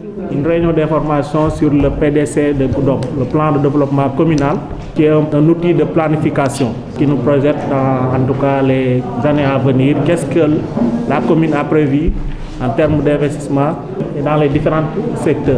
une réunion d'information sur le PDC de Goudom, le plan de développement communal, qui est un, un, outil de planification qui nous projette dans en tout cas les années à venir. Qu'est-ce que la commune a prévu en termes d'investissement dans les différents secteurs.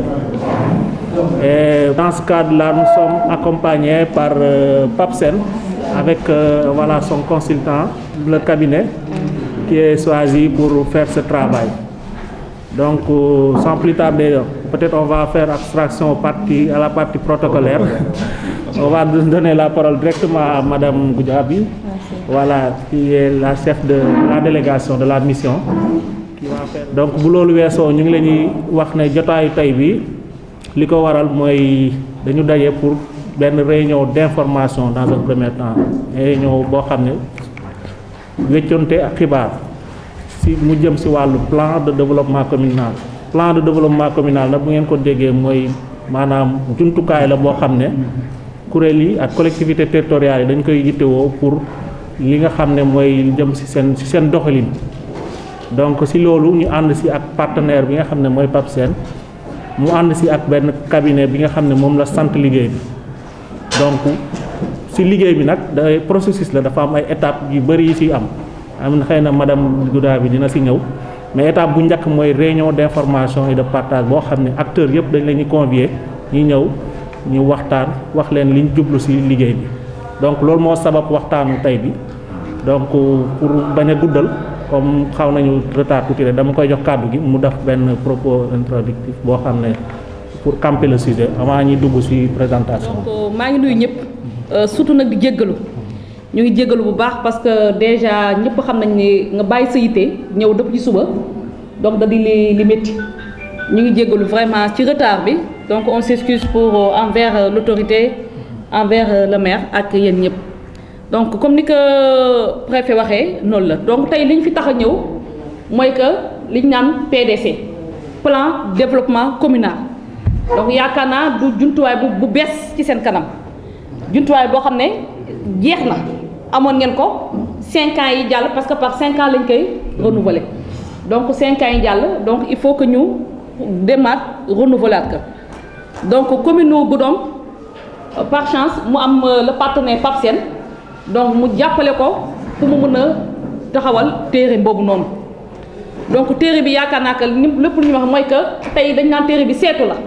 Et dans ce cadre-là, nous sommes accompagnés par euh, PAPSEN avec euh, voilà, son consultant, le cabinet, qui est choisi pour faire ce travail. Donc, euh, sans plus tarder, peut-être on va faire abstraction au parti, à la partie protocolaire. on va donner la parole directement à Madame Goudjabi, voilà, qui est la chef de la délégation de la mission. Qui va faire... Donc, bu loolu weesoo ñu ngi leen di wax ne jotaayu tey bi li ko waral mooy dañu daje pour benn réunion d'information dans un premier temps réunion boo xam ne wécconte ak xibaar si mu jëm si wàllu plan de développement communal plan de développement communal nag bu ngeen ko déggee mooy maanaam jumtukaay la boo xam ne kuréel yi ak collectivité territoriales yi dañ koy yittewoo pour li nga xam ne mooy jëm si seen si seen doxalin donc si loolu ñu ànd si ak partenaire bi nga xam ne mooy PAPSEN mu ànd si ak benn cabinet bi nga xam ne moom la sant liggéey bi donc si liggéey bi nag day processus la dafa am ay étapes yu bëri yi si am am na xëy na madame Gouda bi dina si ñëw mais étape bu njëkk mooy réunion d'information et de partage boo xam ne acteurs yëpp dañ leen ñu convier ñu ñëw ñu waxtaan wax leen liñ jublu si liggéey bi donc loolu moo sabab waxtaanu tey bi donc pour bañ a guddal comme xaw nañu retard tuuti rek dama koy jox kàddu gi mu def benn propos introductif boo xam ne pour camper le sujet avant ñuy dugg ci présentation. donc maa ngi nuyu ñëpp surtout nag di jéggalu ñu ngi jéggalu bu baax parce que déjà ñëpp xam nañ ni nga bàyyi sa yite ñëw dëpp ci suba donc da di li li métti ñu ngi jéggalu vraiment ci retard bi donc on s'excuse pour envers l'autorité envers le maire ak yéen ñëpp. donc comme ni ko préfet waxee noonu la donc tey li ñu fi tax a ñëw mooy que li ñu naan PDC plan développement communal donc yaakaar naa du jumtuwaay bu bu bees ci seen kanam jumtuwaay boo xam ne jeex na amoon ngeen ko cinq ans yi jàll parce que par cinq ans lañ koy renouveler donc cinq ans yi jàll donc il faut que ñu demaat renouveler ko donc commune nu Goudomp par chance mu am le partenaire PAPSEN donc mu jàppale ko pour mu mën a taxawal téere boobu noonu donc téere bi yaakaar naa que ni lépp lu ñu wax mooy que tey dañ naan téere bi seetu la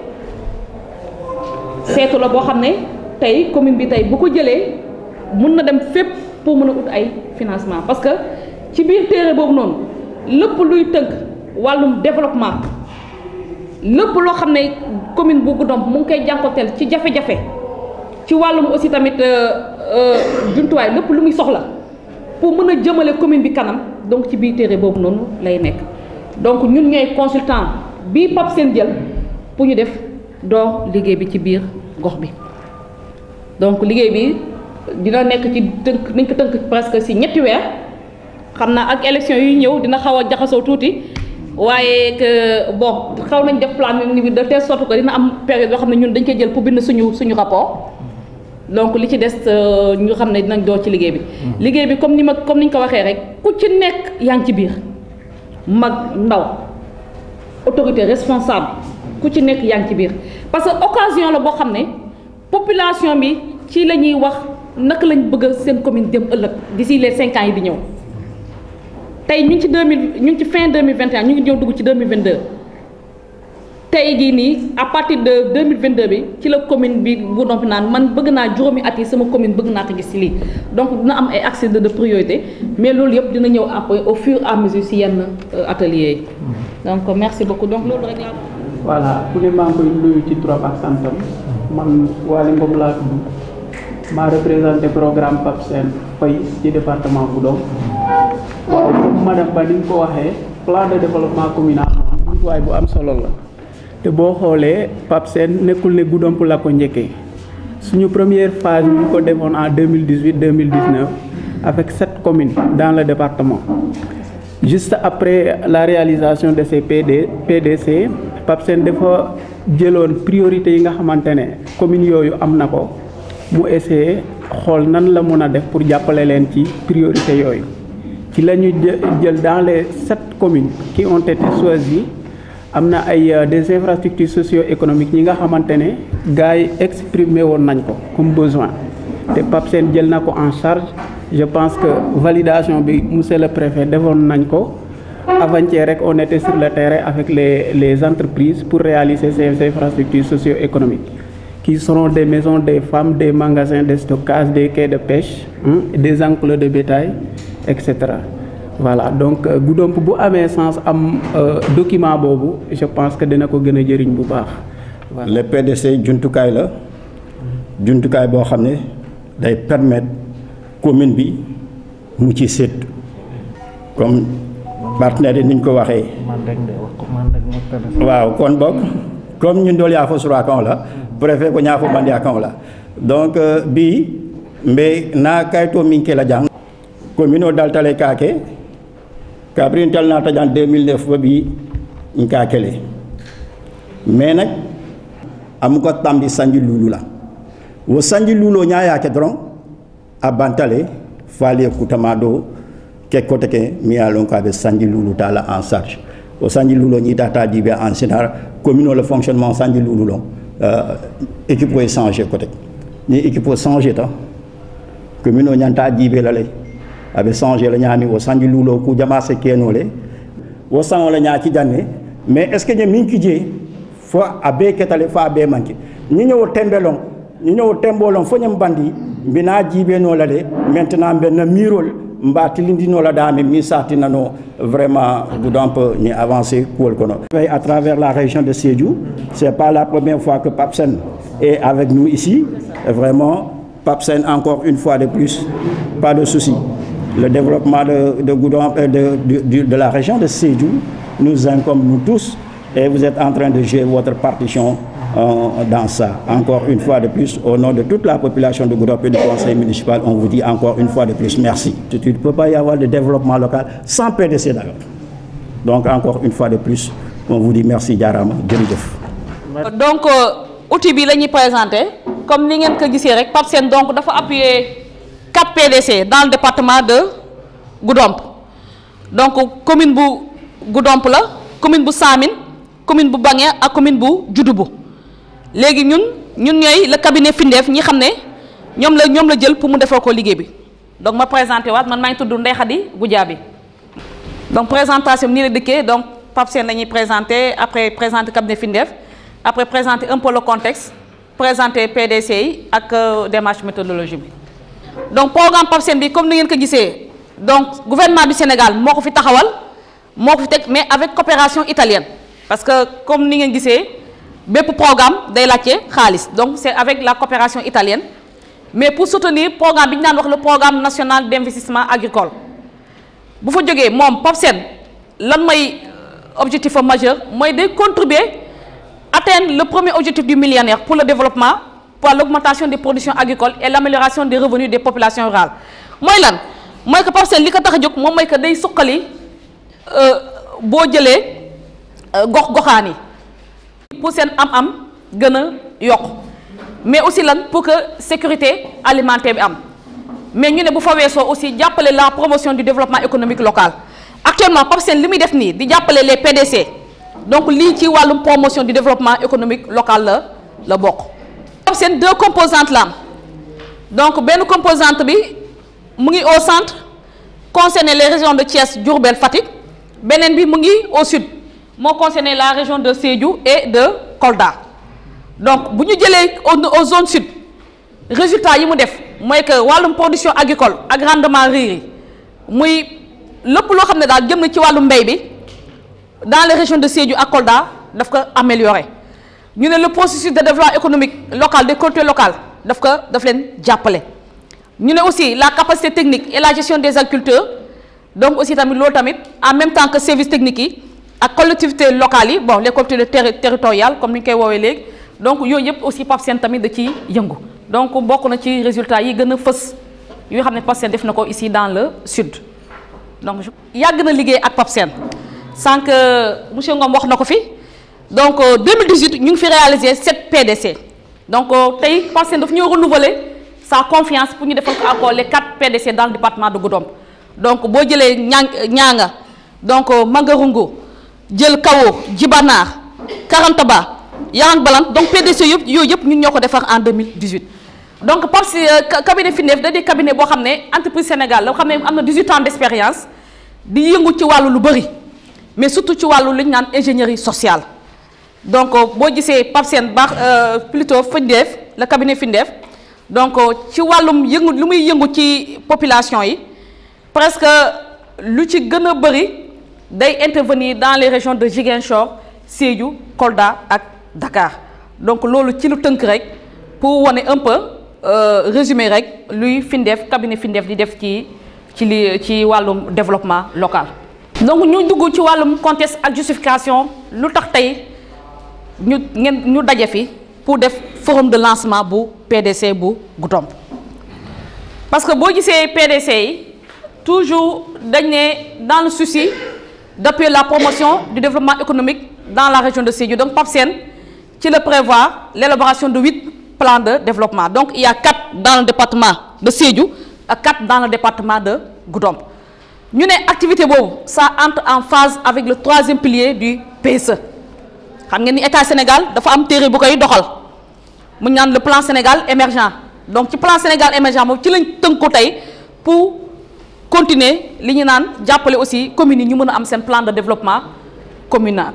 seetu la boo xam ne tey commune bi tey bu ko jëlee mun na dem fépp pour mën a ut ay financement parce que ci biir téere boobu noonu lépp luy tënk wàllum développement lépp loo xam ne commune bu Goudomp mu ngi koy jànkoteel ci jafe-jafe ci wàllum aussi tamit jumtuwaay lépp lu muy soxla pour mën a jëmale commune bi kanam donc ci biir téere boobu noonu lay nekk donc ñun ñooy consultant bii PAPSEN jël pour ñu def door liggéey bi ci biir gox bi donc liggéey bi dina nekk ci tënk nañ ko tënk presque ci ñetti weer xam naa ak élection yu ñëw dina xaw a jaxasoo tuuti waaye que bon xaw nañ def plan ni de telle sorte que dina am période yoo xam ne ñun dañ koy jël pour bind suñu suñu rapport donc li ci des ñu xam ne dinañ door ci liggéey bi. liggéey bi comme ni ma comme ni ñu ko waxee rek ku ci nekk yaa ngi ci biir mag ndaw autorité responsable ku ci nekk yaa ngi ci biir parce que occasion la boo xam ne population bi ci la ñuy wax naka lañ bëgg seen commune dem ëllëg d'ici les cinq ans yi di ñëw tey ñu ngi ci deux mille ñu ngi ci fin deux mille vingt et un ñu ngi ñëw dugg ci deux mille vingt deux. tey jii nii à partir de 2022 bi ci la commune bi Goudomp naan man bëgg naa juróomi at yi sama commune bëgg naa ko gis ci lii donc dina am ay accès de priorité mais loolu yëpp dina ñëw après au fur et à mesure ci yenn ateliers yi donc merci beaucoup donc loolu rek laa voilà ku ne maa ngi koy nuyu ci trop ak santam man Waly Ngom laa tudd maa représenté programme PAPSEN fay ci département Goudomp waaw comme madame Ba ni nga ko waxee plan de développement communal moom jumtuwaay bu am solo la te boo xoolee PAPSEN nekkul ne Goudomp la ko njëkkee suñu première phase ñu ko defoon en 2018 2019 avec sept communes dans le département juste après la réalisation de ces PD PDC PAPSEN dafa jëloon priorité yi nga xamante ne communes yooyu am na ko mu essayé xool nan la mën a def pour jàppale leen ci priorité yooyu ci la ñu jël dans les sept communes qui ont été choisies am na ay des infrastructures socio-économiques ñi nga xamante ne gars yi exprimé woon nañ ko comme besoin te PAPSEN jël na ko en charge je pense que validation bi monsieur le préfet defoon nañ ko avant-hier rek on était sur le terrain avec les les entreprises pour réaliser ces infrastructures socio-économiques qui seront des maisons des femmes des magasins de stockage des quais de pêche hein, des enclos de bétail et cetera voilà donc Goudomp bu amee sens am document boobu je pense que dina ko gën a jëriñ bu baax. voilà le PDC jumtukaay la jumtukaay boo xam ne day permettre commune bi mu ci sédd comme partenaire yi ni ñu ko waxee. waaw kon boog comme ñun dool yaa fo sura kan la préfet ko ñaa fo bandi a kan la donc bi mbe na kayito min ke la jang commune o daltale kaake kabrin tal na tajan 2009 ba bi nka kele mais nag amu ko tambi sanji lulu la wo sanji lulo nya ya ke dron a bantale fali kutama do ke kote ke mi ya lon ka be sanji lulu ta la en charge o sanji lulo ñi tata dibe en général commune le fonctionnement sanji lulu long euh, équipe ko changer côté ni équipe ko changer ta commune o ñanta dibe la lay abe changer la ñami o sanji lulo ku jama se kenole wo sango la ñaa ci janne mais est ce que ñe min ki je fo abe ketale fa abe manki ñi ñew tembelon ñi ñew tembolon fo ñam bandi mbina jibe no la le maintenant ben mirol mba tilindino la dame mi satinano vraiment Goudomp ni avancé kuwol kono à travers la région de Sédhiou c'est pas la première fois que Papsen est avec nous ici vraiment Papsen encore une fois de plus pas de souci le développement de de Goudomp de, de, de, de la région de Sédhiou nous incombe nous tous et vous êtes en train de jouer votre partition euh, dans ça. Encore une fois de plus, au nom de toute la population de Goudomp et du conseil municipal, on vous dit encore une fois de plus merci. Il ne peut pas y avoir de développement local sans PDC d'ailleurs. Donc encore une fois de plus, on vous dit merci Diarama, jërëjëf. donc outil bi la ñuy présenté comme ni ngeen ko gisee rek PAPSEN donc dafa appuyer 4 PDC dans le département de Goudomp donc commune bu Goudomp la commune bu Samine commune bu Bangué ak commune bu Dioudoubou léegi ñun ñun ñooy le cabinet Findef ñi xam ne ñoom la ñoom la jël pour mu defal ko liggéey bi donc ma présenté waat man maa ngi tudd Ndeye Khady Goudiaby donc présentation bi nii la dikkee donc PAPSEN la ñuy présenté après présenter cabinet Findef après présenter un peu le contexte présenter PDC yi ak démarche méthodologie bi donc programme PAPSEN bi comme ni ngeen ko gisee donc gouvernement du Sénégal moo ko fi taxawal moo ko fi teg mais avec coopération italienne parce que comme ni ngeen gisee bépp programme day laajte xaalis donc c'est avec la coopération italienne mais pour soutenir programme bi ñu naan wax le programme national d'investissement agricole bu fa jógee moom PAPSEN lan mooy objectif majeur mooy day contribuer atteindre le premier objectif du millénaire pour le développement pour l'augmentation des productions agricoles et l'amélioration des revenus des populations rurales mooy lan mooy que PAPSEN li ko tax a jóg moom mooy que day suqali boo jëlee gox goxaan yi pour seen am-am gën a yokk mais aussi lan pour que sécurité alimentaire bi am mais ñu ne bu fa weesoo aussi jàppale la promotion du développement économique local actuellement PAPSEN li muy def nii di jàppale les PDC donc lii ci wàllum promotion du développement économique local la la bokk. PAPSEN deux composantes la am donc benn composante bi mu ngi au centre concerné les régions de Thiès Diourbel Fatick beneen bi mu ngi au sud. moo concerné la région de Sédhiou et de Kolda donc bu ñu jëlee au zone sud résultat yi mu def mooy que wàllum production agricole ak rendement riz yi muy lépp loo xam ne daal jëm na ci wàllum mbay bi dans les régions de Sédhiou ak Kolda daf ko amélioré ñu ne le processus de développement économique local des collectivités locales daf ko daf leen jàppale ñu ne aussi la capacité technique et la gestion des agriculteurs donc aussi tamit loolu tamit en même temps que service technique yi ak collectivités locales yi bon les collectivités terri territoriales comme ni ñu koy woowee léegi donc yooyu yëpp aussi PAPSEN tamit da ciy yëngu donc bokk na ci résultats yi gën a fës yoo xam ne PAPSEN def na ko ici dans le sud donc yàgg na liggéey ak PAPSEN sànq monsieur Ngom wax na ko fi donc 2018 ñu ngi fi réaliser 7 PDC donc tey PAPSEN daf ñoo renouveler sa confiance pour ñu defal ko encore les 4 PDC dans le département de Goudomp donc boo jëlee ñaa ñaanga donc Mangarungu jël Kawo Djibanaar Karantaba Yarang Balant donc PDC yëpp yooyu yëpp ñun ñoo ko defar en 2018 donc parce que cabinet FINDEF da di cabinet boo xam ne entreprise Sénégal la xam ne am na 18 ans d' expérience di yëngu ci wàllu lu bëri mais surtout ci wàllu li ñu naan ingénierie sociale donc boo gisee Pape Sène baax plutôt FINDEF le cabinet FINDEF donc ci wàllum yëngu lu muy yëngu ci population yi presque lu ci gën a bëri day intervenir dans les régions de Ziguinchor Sédhiou Kolda ak Dakar donc loolu ci lu tënk rek pour wane un peu résumé rek luy FINDEF cabinet FINDEF di def ci ci li ci wàllum développement local. donc ñu dugg ci wàllum contexte ak justification lu tax tey ñu ngeen ñu daje fi pour def forum de lancement bu PDC bu Goudomp parce que boo gisee PDC yi toujours dañ ne dans le souci d'appuyer la promotion du développement économique dans la région de Sédhiou donc Pape Sène ci la prévoir l'élaboration de huit plans de développement donc il y a quatre dans le département de Sédhiou ak quatre dans le département de Goudomp ñu ne activité boobu ça entre en phase avec le troisième pilier du PSE xam ngeen ni état Sénégal dafa am téere bu koy doxal mu ñaan le plan Sénégal émergent donc ci plan Sénégal émergent moom ci lañ tënku tey pour continuer li ñu naan jàppale aussi communes yi ñu mën a am seen plan de développement communal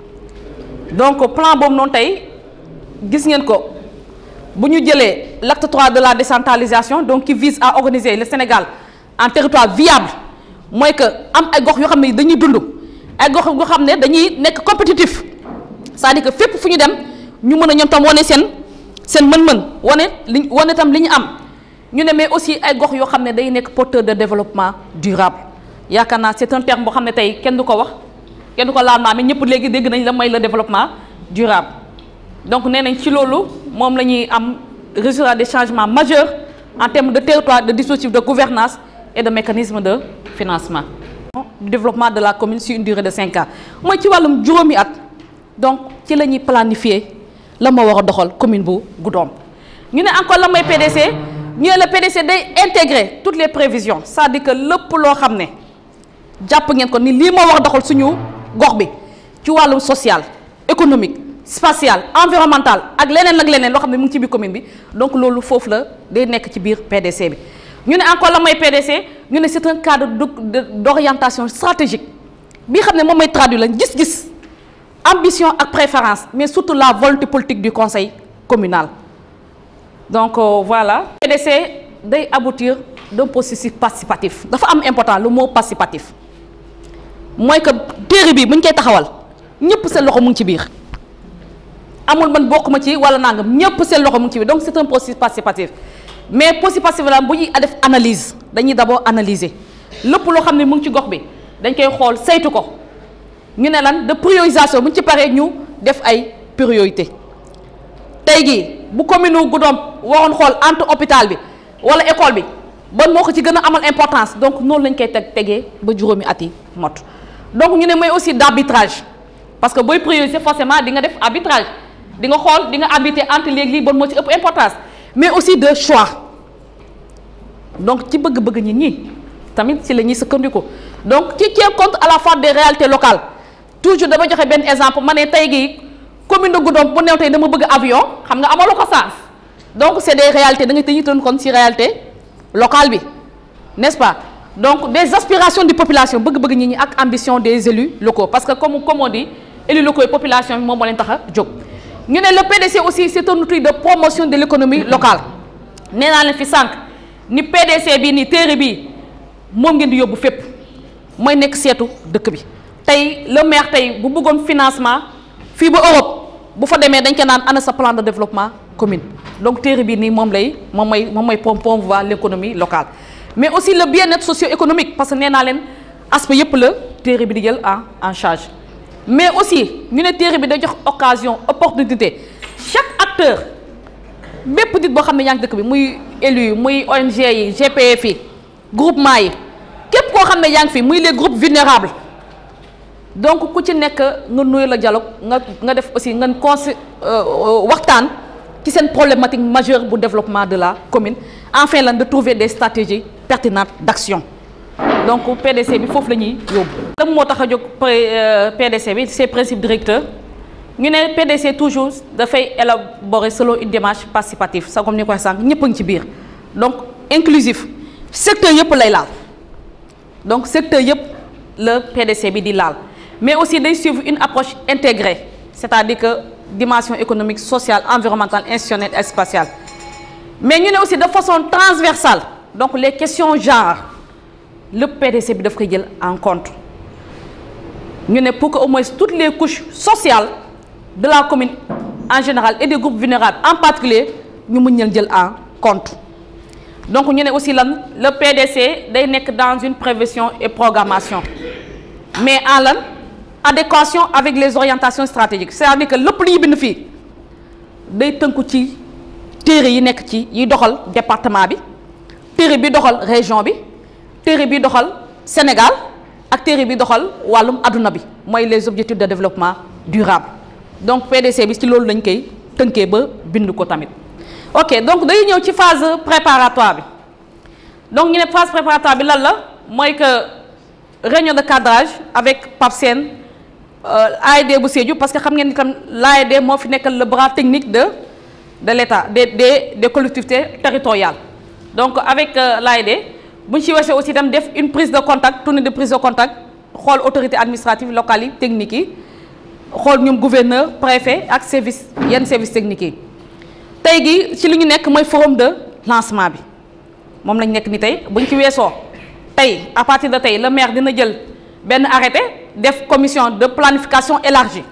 donc plan boobu noonu tey gis ngeen ko bu ñu jëlee l'acte 3 de la décentralisation donc qui vise à organiser le Sénégal en territoire viable mooy que am ay gox yoo xam ne dañuy dund ay gox yoo xam ne dañuy nekk compétitif c'est-à-dire que fépp fu ñu dem ñu mën a ñoom tam wane seen seen mën-mën wane li wane tam li ñu am ñu ne mais aussi ay gox yoo xam ne day nekk porteur de développement durable yaakaar naa c'est un terme boo xam ne tey kenn du ko wax kenn du ko laal maa mais ñëpp léegi dégg nañ la mooy le développement durable donc nee nañ ci loolu moom la ñuy am résultat des changements majeurs en termes de territoire de dispositifs de gouvernance et de mécanismes de financement du développement de la commune sur une durée de cinq ans mooy ci wàllum juróomi at donc ci la ñuy planifier la ma war a doxal commune bu Goudomp ñu ne encore la mooy PDC ñu ne la PDC day intégrer toutes les prévisions c'est-à-dire que lépp loo xam ne jàpp ngeen ko ni lii moo war a doxal suñu gox bi ci wàllum social économique spatial environnemental ak leneen ak leneen loo xam ne mu ngi ci biir commune bi donc loolu foofu la day nekk ci biir PDC bi ñu ne encore la mooy PDC ñu ne c'est un cadre d'orientation stratégique bi xam ne moom mooy traduire la gis-gis ambition ak préférence mais surtout la volonté politique du conseil communal donc euh, voilà PDC day aboutir d'un processus participatif dafa am important le mot participatif mooy que téere bi bu ñu koy taxawal ñëpp seen loxo mu ngi ci biir amul man bokkuma ci wala nangam ñëpp seen loxo mu ngi ci biir donc c'est un processus participatif mais processus participatif la bu ñuy def analyse dañuy d'abord analyser lépp loo xam ne mu ngi ci gox bi dañ koy xool saytu ko ñu ne lan de priorisation bu ñu ci paree ñu def ay priorité tey jii bu commune u Goudomp waroon xool entre hôpital bi wala école bi ban moo ko ci gën a amal importance donc noonu lañ koy teg tegee ba juróomi at yi mot donc ñu ne mooy aussi d'arbitrage parce que booy prioriser forcément di nga def arbitrage di nga xool di nga arbitrer entre léegi lii ban moo ci ëpp importance mais aussi de choix donc ci bëgg-bëgg nit ñi tamit ci la ñuy sukkandiku donc ci tient compte à la fois des réalités locales toujours dama joxe benn exemple ma ne tey gii commune de Goudomp bu new tey dama bëgg avion xam nga amaloo ko sens donc c'est des réalités da nga dañuy tënk kon ci réalité locale bi n'est-ce pas donc des aspirations de population bëgg-bëgg nit ñi ak ambition des élus locaux parce que comme comme on dit élus locaux yi population bi moom moo leen tax a jóg ñu ne le PDC aussi c'est un outil de promotion de l'économie locale nee naa leen fi sànq ni PDC bii nii téere bii moom ngeen di yóbbu fépp mooy nekk seetu dëkk bi tey le maire tey bu bëggoon financement fii ba Europe bu fa demee dañ ko naan ana sa plan de développement commune donc téere bii nii moom lay moom mooy moom mooy promouvoir l'économie locale mais aussi le bien-être socio-économique parce que nee naa leen aspect yëpp la téere bi di jël en en charge mais aussi ñu ne téere bi da jox occasion opportunité chaque acteur bépp nit boo xam ne yaa ngi dëkk bi muy élu yi muy ONG yi GPF yi groupement yi képp koo xam ne yaa ngi fi muy les groupes vulnérables donc ku ci nekk nga nuyu la dialogue nga nga def aussi nga consi waxtaan ci seen problématique majeure bu développement de la commune enfin lan de trouver des stratégies pertinentes d'action donc PDC bi foofu la ñuy yóbbu. lan moo tax a jóg PDC bi ses principes directeurs ñu ne PDC toujours dafay élaborer selon une démarche participative sa comme ni ko waxee sànq ñëpp a ngi ci biir donc inclusif secteur yëpp lay laal donc secteur yëpp la PDC bi di laal mais aussi day suivre une approche intégrée c'est-à-dire que dimension économique sociale environnementale institutionnelle et spatiale mais ñu ne aussi de façon transversale donc les questions genre le PDC bi daf koy jël en compte ñu ne pour que au moins toutes les couches sociales de la commune en général et des groupes vulnérables en particulier ñu mën leen jël en compte donc ñu ne aussi lan le PDC day nekk dans une prévision et programmation mais en lan adéquation avec les orientations stratégiques c'est-à-dire que lépp lu ñu bind fii day tënku ci téere yi nekk ci yi doxal département bi téere bi doxal région bi téere bi doxal Sénégal ak téere bi doxal wàllum adduna bi mooy les objectifs de développement durable donc PDC bi ci loolu lañ koy tënkee ba bind ko tamit ok donc day ñëw ci phase préparatoire bi donc ñu ne phase préparatoire bi lan la mooy que réunion de cadrage avec Pape Sène AED bu Sédhiou parce que xam ngeen ni tam l'AED moo fi nekkal le bras technique de de l'État des des des collectivités territoriales donc avec l'AED bu ñu ci weesoo aussi itam def une prise de contact tournée de prise de contact xool autorité administrative locale yi techniques yi xool ñoom gouverneur préfet ak service yenn service techniques yi tey gi ci li ñu nekk mooy forum de lancement bi moom lañ nekk ni tey buñ ci weesoo tey à partir de tey le maire dina jël benn arrêté def commission de planification élargie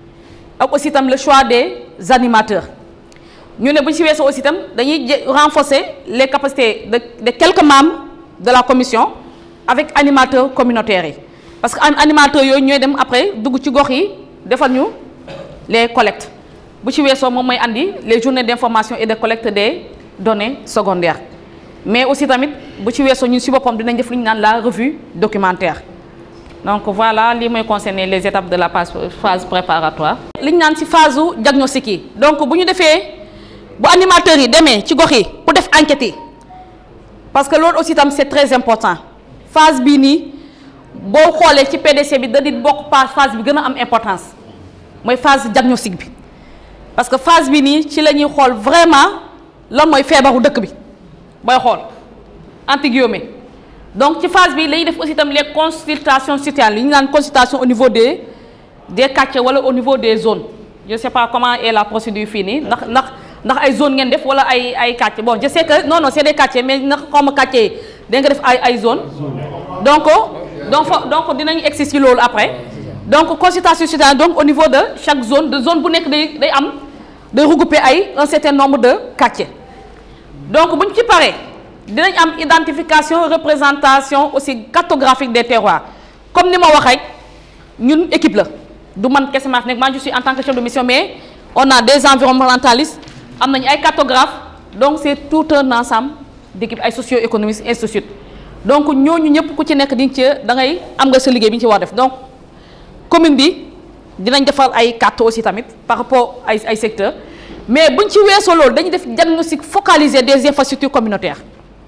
ak aussi itam le choix des animateurs ñu ne bu ñu ci weesoo aussi itam dañuy renforcer les capacités de de quelques membres de la commission avec animateurs communautaires yi parce que animateurs yooyu ñooy dem après dugg ci gox yi defal ñu les collectes bu ci weesoo moom mooy andi les journées d'information et de collecte des données secondaires mais aussi tamit bu ci weesoo ñun ci boppam dinañ def lu ñu naan la revue documentaire donc voilà lii mooy concerner les étapes de la phase préparatoire. li ñu naan ci phase su diagnostic yi donc bu ñu defee bu animateurs yi demee ci gox yi pour def enquête yi parce que loolu aussi tam c'est très important phase bii nii boo xoolee ci PDC bi da di bokk pa phase bi gën a am importance mooy phase diagnostic bi parce que phase bi nii ci la ñuy xool vraiment lan mooy feebaru dëkk bi booy xool entre guillemets donc ci phase bi lañuy def aussi tam les consultations citoyennes li ñu naan consultation au niveau des des quartiers wala au niveau des zones je sais pas comment est la procédure fii nii ndax ndax ndax ay zone ngeen def wala ay ay quartiers bon je sais que non non c'est des quartiers mais ndax xaw ma quartier yi da nga def ay ay zone donc donc fa donc dinañu egsi ci loolu après donc consultation citoyenne donc au niveau de chaque zone de zone bu nekk day day am day regrouper ay un certain nombre de quartiers donc bu ñu ci paree dinañ am identification représentation aussi cartographique des terroirs comme ni ma wax rek ñun équipe la du man kese maa fi nekk man je suis en tant que chef de mission mais on a des environnementalistes am nañu ay cartographes donc c'est tout un ensemble d'équipe ay socio-économistes ainsi de suite donc ñooñu ñëpp ku ci nekk di ci da ngay am nga sa liggéey bi ñu ci war def donc commune bi dinañ defal ay cartes aussi tamit par rapport ay ay secteurs mais buñ ci weesoo loolu dañuy def diagnostic focalisé des infrastructures communautaires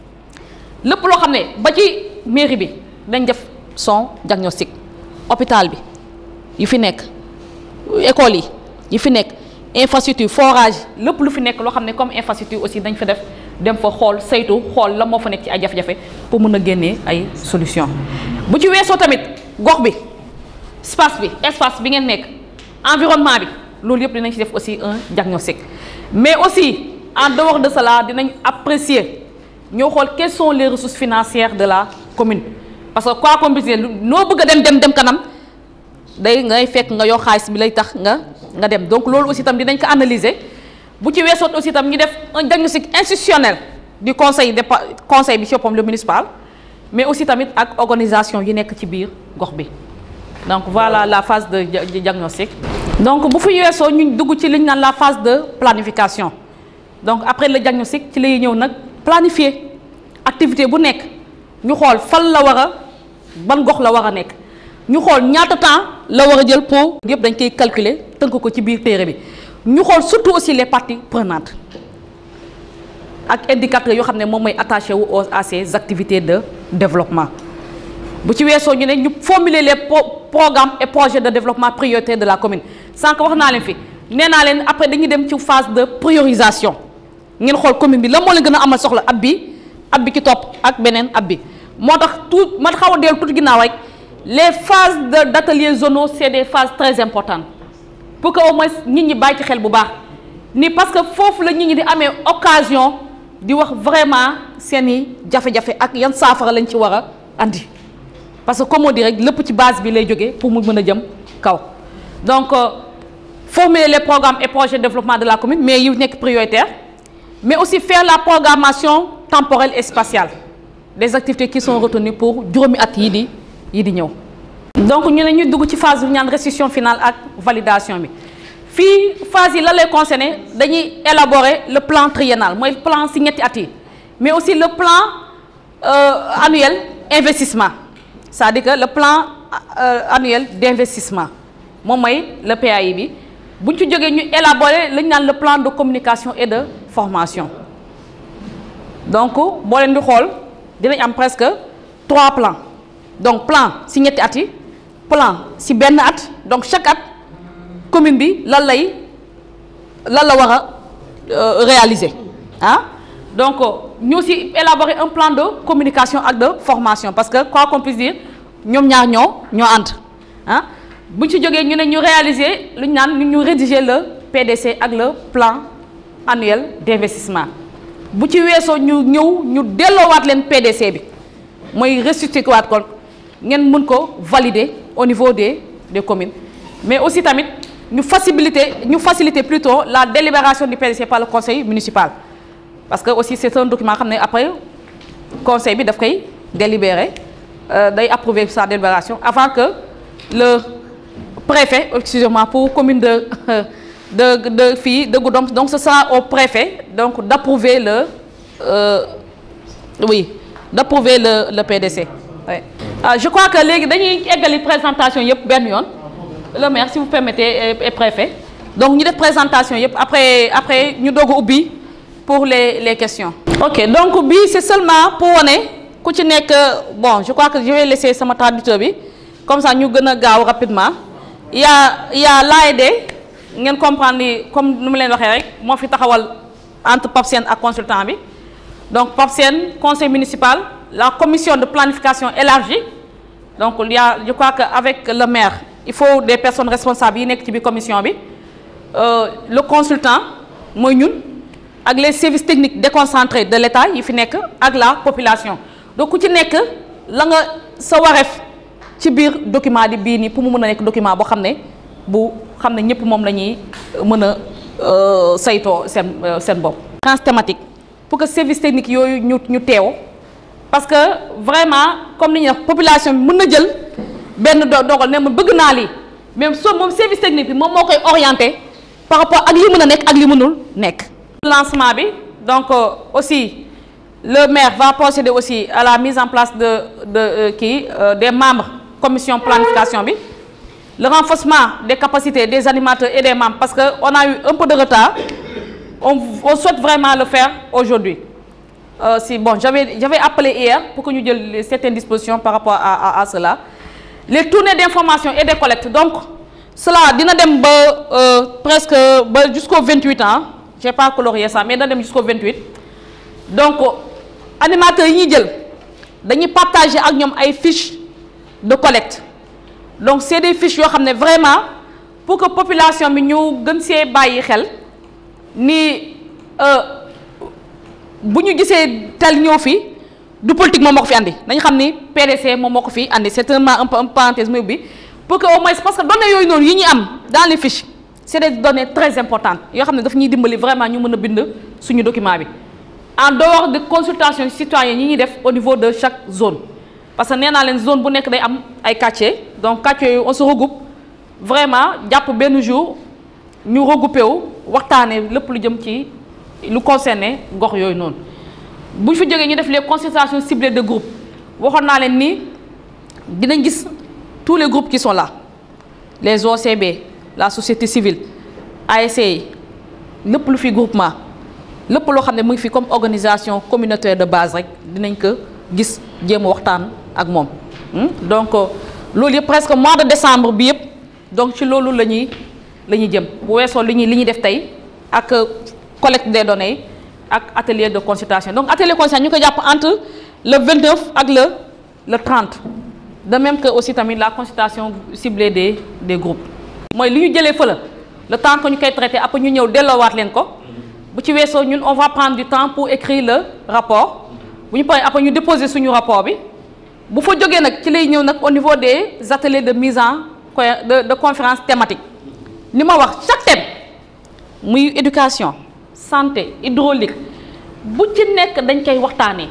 lépp loo xam ne ba ci mairie bi dañ def son diagnostic hôpital bi yu fi nekk école yi yu fi nekk infrastructure forage lépp lu fi nekk loo xam ne comme infrastructure aussi dañ fa def dem fa xool saytu xool la moo fa nekk ci ay jafe-jafe pour mën a génnee ay solution bu ci weesoo tamit gox bi espace bi espace bi ngeen nekk environnement bi loolu yëpp dinañ ci def aussi un diagnostic mais aussi en dehors de cela dinañ apprécier ñoo xool quelles sont les ressources financières de la commune parce que quoi qu'on puisse dire noo bëgg a dem dem dem kanam day ngay fekk nga yor xaalis bi lay tax nga nga dem donc loolu aussi tam dinañ ko analyser bu ci weesoot aussi tam ñu def un diagnostic institutionnel du conseil de conseil bi ci boppam le municipal mais aussi tamit ak organisation yi nekk ci biir gox bi donc voilà la phase de diagnostic donc bu fi weesoo ñu dugg ci li ñu naan la phase de planification donc après le diagnostic ci lay ñëw nag planifier activité bu nekk ñu xool fan la war a ban gox la war a nekk ñu xool ñaata temps la war a jël pour yëpp dañ koy calculer tënk ko ci biir téere bi ñu xool surtout aussi les parties prenantes ak indicateurs yoo xam ne moom mooy attaché wu à ces activités de développement bu ci weesoo ñu ne ñu formuler les programmes et projets de développement prioritaire de la commune sànq wax naa leen fi nee naa leen après dañuy dem ci phase de priorisation ngeen xool commune bi la moo leen gën a amal soxla ab bi ab bi ki topp ak beneen ab bi moo tax tout man xaw a dellu tuuti ginnaaw rek les phases de d' ateliers zonaux c' est des phases très importantes pour que au moins nit ñi bàyyi ci xel bu baax ni parce que foofu la nit ñi di amee occasion di wax vraiment seen i jafe-jafe ak yan saafara lañ ci war a andi parce que comme on dit rek lépp ci base bi lay jógee pour mu mën a jëm kaw donc euh, formuler les programmes et projets de développement de la commune mais yu nekk prioritaire mais aussi faire la programmation temporelle et spatiale des activités qui sont retenues pour juróomi at yii di yii di ñëw donc ñu ne ñu dugg ci phase bi ñaan restitution finale ak validation bi fii phase yi la lay concerné dañuy élaborer le plan triennal mooy plan si ñetti at yi mais aussi le plan euh, annuel investissement c'est-à-dire que le plan euh, annuel d'investissement moom mooy le PAI bi bu ñu ci jógee ñu élaborer li ñu naan le plan de communication et de formation donc boo leen di xool dinañ am presque trois plans donc plan si ñetti at yi plan si benn at donc chaque at commune bi lan lay lan la war a réaliser ah donc ñu aussi élaborer un plan de communication ak de formation parce que quoi qu'on puisse dire ñoom ñaar ñoo ñoo ànd ah bu ñu ci jógee ñu ne ñu réaliser lu ñu naan ñu rédiger le PDC ak le plan annuel d'investissement bu ci weesoo ñu ñëw ñu delloowaat leen PDC bi mooy restituer waat ko ngeen mën ko valider au niveau des des communes mais aussi tamit ñu faciliter ñu faciliter plutôt la délibération du PDC par le conseil municipal parce que aussi c'est un document xam ne après conseil bi daf koy délibérer day approuver sa délibération avant que le préfet excusez-moi pour commune de de de fii de Goudomp donc ce sera au préfet donc d'approuver le euh, oui d'approuver le le PDC oui. ah je crois que léegi dañuy eggali présentation yëpp benn yoon le maire si vous permettez et préfet donc ñu def présentation yëpp après après ñu doog a ubbi pour les les questions. ok donc bii c'est seulement pour wane ku ci nekk bon je crois que je vais laisser sama traducteur bi comme ça ñu gën a gaaw rapidement il y a il y a l'AED ngeen comprendre ni comme nu mu leen waxee rek moo fi taxawal entre PAPSEN ak consultant bi donc PAPSEN conseil municipal la commission de planification élargie donc il y a je crois que avec le maire il faut des personnes responsables yi nekk ci biir commission bi le consultant mooy ñun ak les services techniques déconcentrés de l'État yi fi nekk ak la population donc ku ci nekk la nga sa wareef ci biir document di bii nii pour mu mën a nekk document boo xam ne bu xam ne ñëpp moom la ñuy mën a saytoo seen seen bopp. trans thématique pour que service technique yooyu ñu ñu teew parce que vraiment comme ni ñuy wax population bi mën na jël benn do dogal ne ma bëgg naa lii même soo moom service technique bi moom moo koy orienté par rapport ak li mën a nekk ak li mënul nekk. lancement bi donc aussi le maire va procéder aussi à la mise en place de de kii des membres commission planification bi. le renforcement des capacités des animateurs et des membres parce que on a eu un peu de retard on, on souhaite vraiment le faire aujourd'hui euh, si bon j'avais j'avais appelé hier pour que ñu jël certaines dispositions par rapport à, à, à cela les tournées d'information et de collecte donc cela dina dem ba euh, presque ba jusqu'au 28 ans j'ai pas colorié ça mais dina dem jusqu'au 28 donc animateurs yi ñuy jël dañuy partager ak ñoom ay fiches de collecte donc c'est des fiches yoo xam ne vraiment pour que population bi ñu gën see bàyyi xel ni bu ñu gisee tel ñëw fi du politique moom moo ko fi andi dañu xam ni PDC moom moo ko fi andi c'est un un peu un parenthèse muy ubbi pour que au moins parce que données yooyu noonu yi ñuy am dans les fiches c'est des données très importantes yoo xam ne daf ñuy dimbali vraiment ñu mën a bind suñu document bi en dehors de consultation citoyenne yi ñuy def au niveau de chaque zone parce que nee naa leen zone bu nekk day am ay quartiers donc quartiers yooyu on se regroupe vraiment jàpp benn jour ñu regroupé wu waxtaanee lépp lu jëm ci lu concerné gox yooyu noonu bu ñu fi jógee ñu def les consultations ciblées de groupe waxoon naa leen ni dinañ gis tous les groupes qui sont là les OCB la société civile ASC yi lépp lu fi groupement lépp loo xam ne mu ngi fi comme organisation communautaire de base rek dinañ ko gis jéem a waxtaan ak moom donc loolu yëpp presque mois de décembre bi yëpp donc ci loolu la ñuy la ñuy jëm bu weesoo li ñuy li ñuy def tey ak collecte des données yi ak atelier de consultation donc atelier de consultation ñu ko jàpp entre le 29 ak le le 30 de même que aussi tamit la consultation ciblée des des groupes mooy li ñu jëlee fële le temps que ñu koy traité après ñu ñëw delloowaat leen ko bu ci weesoo ñun on va prendre du temps pour écrire le rapport bu ñu paree après ñu déposer suñu rapport bi bu fa jógee nag ci lay ñëw nag au niveau des ateliers de mise en de de conférence thématique ni ma wax chaque thème muy éducation santé hydraulique bu ci nekk dañ koy waxtaanee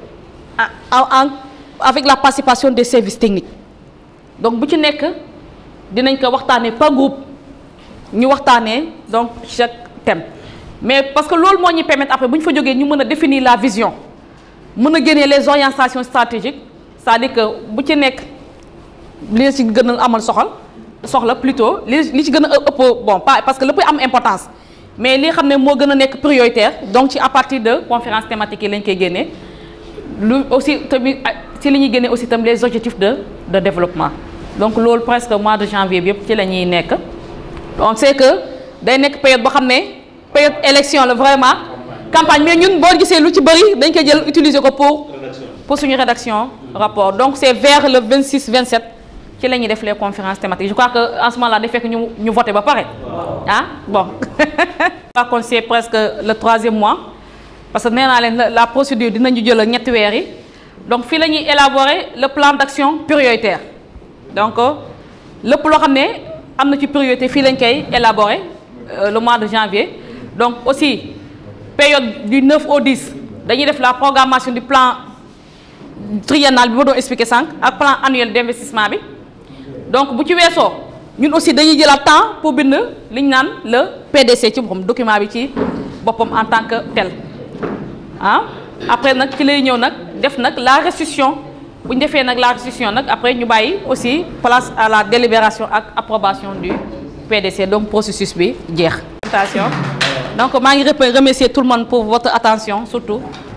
en avec la participation des services techniques donc bu ci nekk dinañ ko waxtaanee par groupe ñu waxtaanee donc chaque thème mais parce que loolu moo ñuy permettre après bu ñu fa jógee ñu mën a définir la vision mën a génnee les orientations stratégiques c'est-à-dire que bu ci nekk li ci gën a amal soxal soxla plutôt li li ci gën a ëpp bon pas parce que lépp am importance mais li xam ne moo gën a nekk prioritaire donc ci à partir de conférence thématique yi lañ koy génnee lu aussi tamit ci li ñuy génnee aussi tamit les objectifs de de développement donc loolu presque mois de janvier bi yëpp ci la ñuy nekk on sait que day nekk période boo xam ne période élection la vraiment campagne mais ñun boo gisee lu ci bëri dañ koy jël utiliser ko pour pour suñu rédaction rapport donc c'est vers le 26 27 ci la ñuy def les conférences thématiques je crois que en ce moment là day fekk ñu ñu voté ba pare ah bon je crois que c'est presque le troisième mois parce que nee naa leen la procédure dinañu jël ñetti weer yi donc fii la ñuy élaborer le plan d'action prioritaire donc lépp loo xam ne am na ci priorité fii lañ koy élaborer le mois de janvier donc aussi période du 9 au 10 dañuy def la programmation du plan triennal bi ma doon expliquer sànq ak plan annuel d'investissement bi donc bu ci weesoo ñun aussi dañuy jëlaat temps pour bind li ñu naan le PDC ci boppam document bi ci boppam en tant que tel ah après nag ci lay ñëw nag def nag la restitution bu ñu defee nag la restitution nag après ñu bàyyi aussi place à la délibération ak approbation du PDC donc processus bi jeex. donc maa ngi remercier tout le monde pour votre attention surtout.